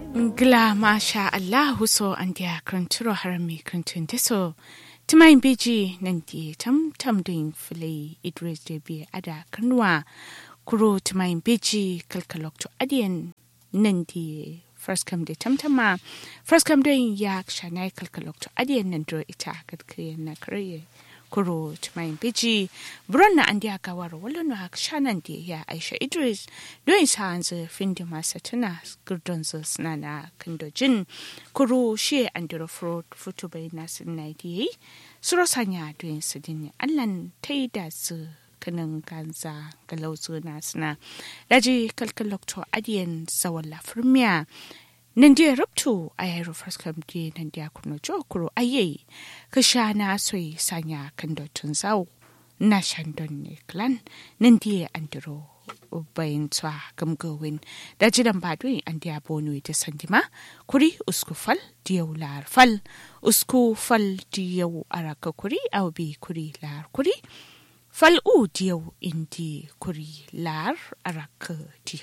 Gla masha Allahu so an dia kranturo harami krantun teso. Tumayin beji nan di tam tam doin fili Idris de bi ada kanwa kuro tumayin beji kalkalok to adiyan nan di first come de tamtama first come doin ya shanai kalkalok to adiyan nan dro ita kadkiyan na kare kuro tumayin beji buron na an dia gawar wala no hak shanan di ya Aisha Idris doin sa hanzu findi masa tuna gurdon zu snana kandojin kuro shi an diro fruit futu bai nasin na di suro sanya doin su din allan tai da su kanin ganza galauzu na suna daji kalkalok to adiyan zawalla firmiya nan dia rubtu a yayin faskam di nan dia kuno jo kuro aye ka sha na soyi sanya kan dotun zau na shandon ne klan nan dia andiro bayin tsa gamgawin da jiran badui an dia bonu da sandima kuri usku fal diyau lar fal usku fal diyau araka kuri au bi kuri lar kuri fal u diyau indi kuri lar araka diyau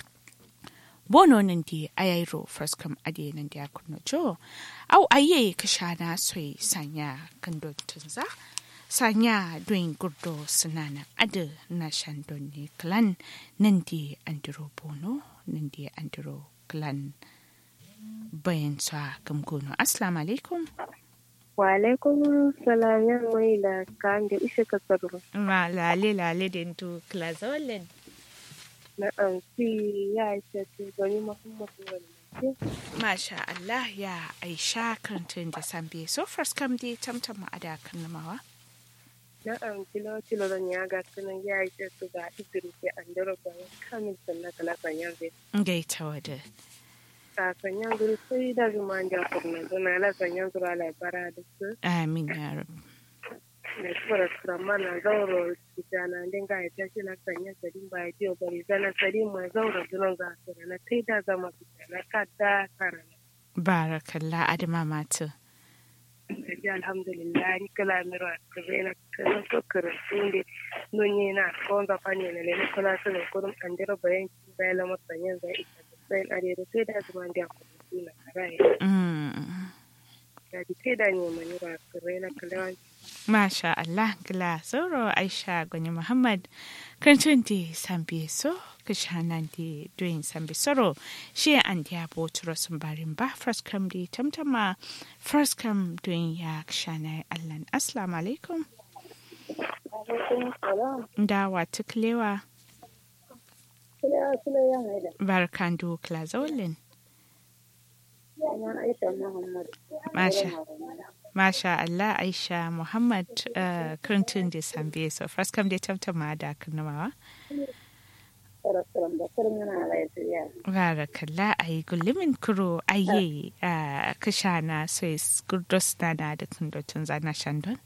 bono nan di ayairo first ade nan di akunno jo au aye kashana soi sanya kando tunza sanya doin gurdo sunana ade na shandon ne clan nan di andiro bono nan di andiro clan bayan sa gamgono assalamu alaikum wa alaikum salam yan mai da kan da ishe ka tsaro ma lale lale den tu klazollen na ɗauki ya ce ce gani muhammadu wani Masha Allah ya aisha kantin da sambe so first kam dai tamtama a da kan namawa. na ɗauki lokacin da ya ga sunan ya ce su ga idiri ke an dara bayan kamin sannan kala sanyar zai Gaita wada. ta sanyar zai sai da zuma da kurna zuna la sanyar zura laibara da su Amin ya rabu. da kuma kurama na zauro kitana din ga ita shi na sanya sadin ba ya bari zana sadin ma zauro zunan za su na kai da zama kitana ka da karana Barakallah adama matu. kaji alhamdulillah ni kala miro ka zena kana so karatu ne non ye na ko za fani ne ne kala so ne ko an dira bayan ki bayan la masanyan za ita sai are da sai da zuma da ku na karai Mm. da di sai da ne mani ba kare na kala Masha Allah gila sauro Aisha Gwani Muhammad kantin da sambe so kishanan da doyin sambe soro shi an da boturo sun barin ba first kam da tamtama first kam doyin ya kishana Allah assalamu alaikum alaikum salam dawa tuklewa kila kila ya haida barkan do klazolin ana aisha muhammad Masha. Masha Allah Aisha Muhammad uh, kantin da sambe so first kam da tamtama da kanamawa sarasran da karin yana lafiya Barakalla a yi gullumin kuro aye a kashana sai gurdos na da da kundotun zana shandon.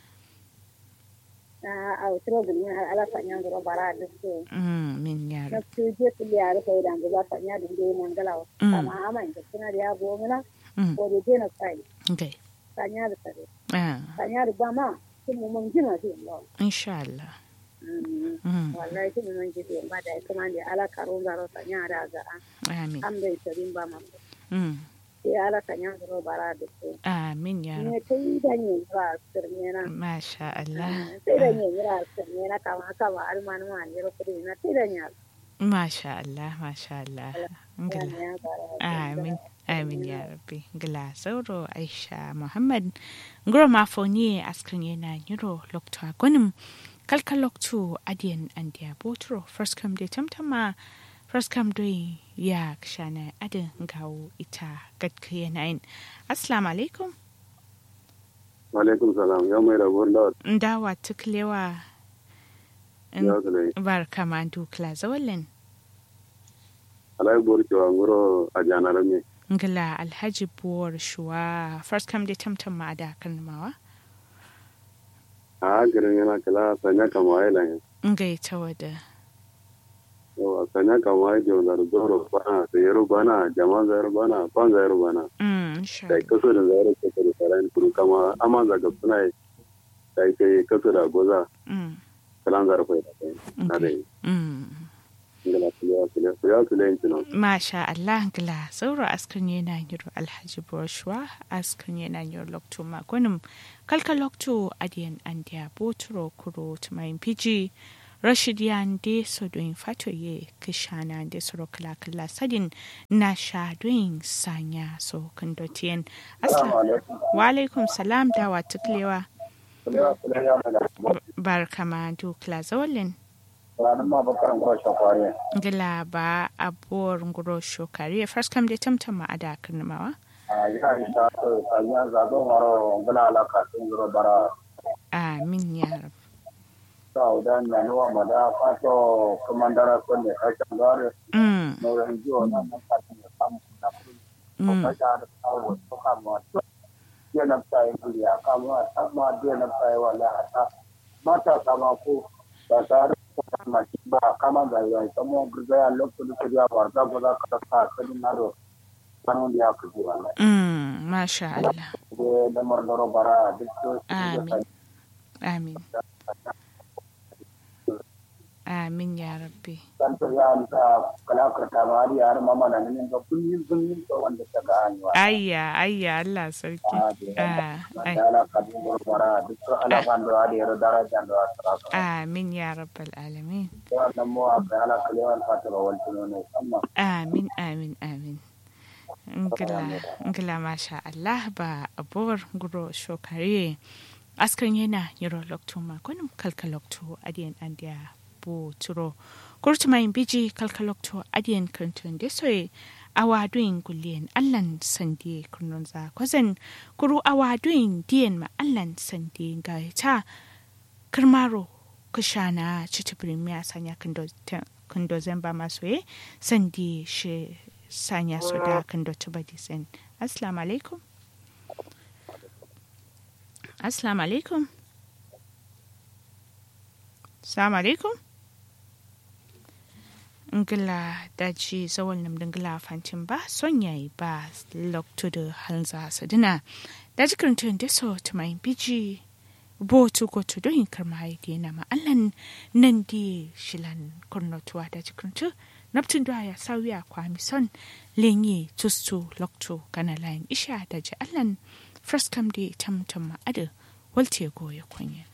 a wutar da ni ala sanya da bara da su Mm, min na yaro. su je su liya da kai da ga sanya da dai nan galawa Mm. amma amma da suna da ya gomina Mm, ko da je na sai okay. sanya da tare Ah, sanya da ba ma kin mu mun jina shi Allah insha Allah. Mm, wallahi kin mun ji ba da kuma da ala karo zaro sanya da ga amin. an bai tarin ba ma Mm, sai ala sanya da bara da su amin yaro. ne kai da ne ba sirne na Masha Allah. sai da ne mira sirne na kama haka ba almanu ma ne kudi na sai da ne Masha Allah, Masha Allah. Ngila. ya bara Amin. Amin ya rabbi. Ngila sauro Aisha Muhammad. Ngoro mafoni askrin yana nyuro lokta gwanim. Kalka loktu adiyan andiya botro. First come de tamtama. First come doing ya kshana adin ngawo ita gadka yanayin. Assalamu alaikum. alaikum salam ya mai rabuwar da Ndawa tuklewa. ya zane Barka ma dukla zawalin. alai bor cewa ngoro a janar me Ngila Alhaji Buwar Shuwa. First come de tamtama ada kalmawa. a garin yana kala sanya kama ya lan Ngai ta wada. yawa sanya kama ya je da zoro bana da yaro bana jama zayar bana kwan zayar bana Mm, insha da Allah. kaso da zayar ke da sarai kuru kama amma zaga suna da kai kaso da goza Mm, kalan zar fa da kai na da okay. Mm. ngala kulewa kulewa kulewa kulewa kino Masha Allah gila sauro askan yana yiro Alhaji Boshwa askan yana yiro Lokto Magunum kalka Lokto adiyan andiya boturo kuro tumayin piji Rashid yande so doing fatoye kishana de soro kala kala sadin na sha doing sanya so kandotiyen asla wa alaikum salam da wa tuklewa kulewa kulewa mana barkama dukla zawalin ranar ma bakaran kwa shakwari gila ba abuwar nguro shokari first kam da tamtama a da karnamawa a yi a yi ta so sanya zazo maro gula alaka sun zuro bara amin ya rab ta udan na nuwa mada fato kamandara ko ne kashin gare mm nauyin jiwo na nan kasin ya samu na kudi ko mm kashin da kawo ko kama to ya na tsaye kuli a kama amma da na tsaye wala hata mata kama ko ba tare da kama ba kama da yayi samo gurgaya lokacin da ya warda ko za ka ta kadin na do kanon ya kuji wallahi mm masha Allah da lamar doro bara duk su Amin. amin amin ya rabbi san to ya amsa kala karta ma har yar mama na nan ga kullun kullun to wanda ta ga hanyar ayya ayya Allah sarki ah ai da ala kadin doro bara duk su ala kan do ari ro daraja do asra amin ya rabbal alamin to wannan mu a ga ala kalewan fatara wal tuno ne amma amin amin amin ngila ngila masha Allah ba abuwar guro shokare askan yana yiro lokto ma kunum kalka lokto adiyan andiya bu turo kurtu mai biji kalka lokto adiyan kantun de soye awaduin gulliyan allan sande kunun za kwazan kuru awaduin diyan ma allan sande ga ta kirmaro kushana chitibrin miya sanya kando zamba maso ye sandi shi sanya so da kando tubadi sen assalamu alaikum assalamu alaikum assalamu alaikum ngila daji zawal nam dingila fantin ba son yayi ba lokto da halza sadina daji kirintun da so tumayin biji botu ko to don karma haidi na ma'allan nan di shilan kurnotuwa da jikintu naptun da ya sauya kwami son lenye tustu lokto kana layin isha da ji allan fraskam di tamtam ma'ada walte goya kwanya